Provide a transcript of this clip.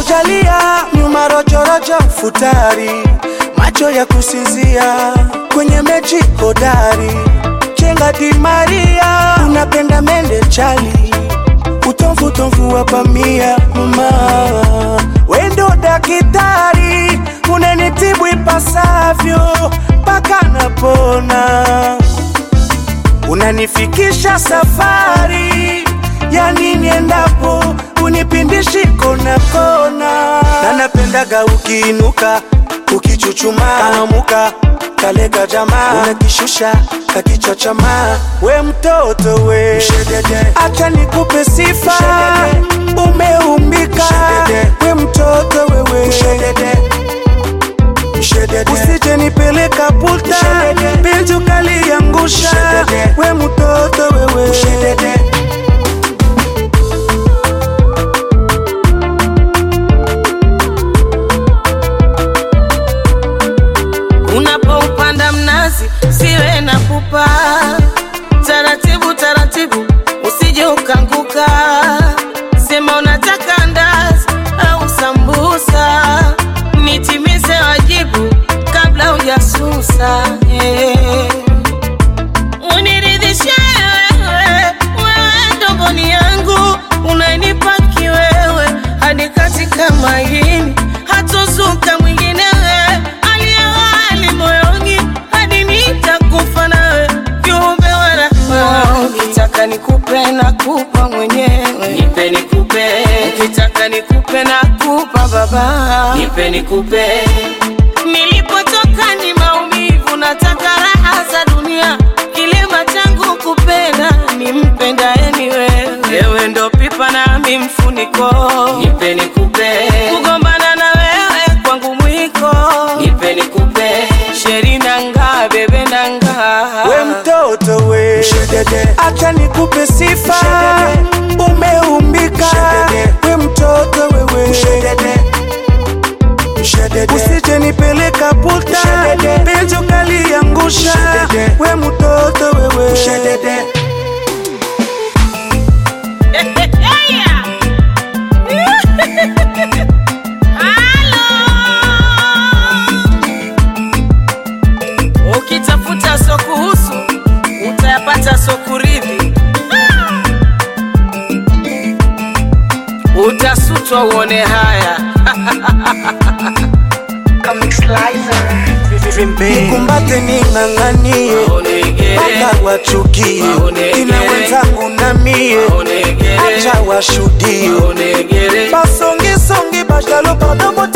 kujalia nyuma rojorojo futari macho ya kusinzia kwenye mechi hodari chenga di Maria unapenda mende chali utomvu tomvu wa pamia mama wendo dakitari unanitibu ipasavyo mpaka napona unanifikisha safari yani niendapo unipindishi kona kona na napendaga ukiinuka ukichuchuma kanamuka kalega jamaa unakishusha kakichochama we mtoto we Mshedede. acha nikupe sifa umeumbika we mtoto wewe Mshedede. Mshedede. usije nipeleka puta pinju kaliangusha we mtoto wewe Mshedede. Unapoupanda mnazi siwe na pupa, taratibu taratibu, usije ukanguka. Sema unataka ndazi au sambusa, nitimize wajibu kabla hujasusa. Hey. Uniridhishe wewe, wewe ndogoni yangu, unanipa kiwewe hadi katika maini, hatozuka mwingine wewe, aliyewali moyoni hadi nitakufa nawe, kiumbe wa rahma. Ukitaka nikupe na kupa mwenyewe, nipe nikupe. Ukitaka nikupe na kupa baba, nipe nikupe. Nilipotoka ni maumivu, nataka raha za dunia. Kilema changu kupenda, nimpendaye ni wewe. Wewe ndo pipa nami mfuniko, nipe nikupe. Kugombana na wewe kwangu mwiko, nipe nikupe. Sheri nanga bebe nanga, we mtoto we Mshedede. acha nikupe sifa umeumbika we mtoto wewe Mshedede. Mshedede. usije nipeleka puta penjo kaliangusha we mtoto wewe Mshedede. Ukitafuta so kuhusu utayapata so kuridhi, utasutwa uone haya. nikumbate ning'ang'anie Maonegere, mpaka wachukie Maonegere. ina wenzangu na mie maonegere, acha washuhudie maonegere. basongisongi bashalo padomo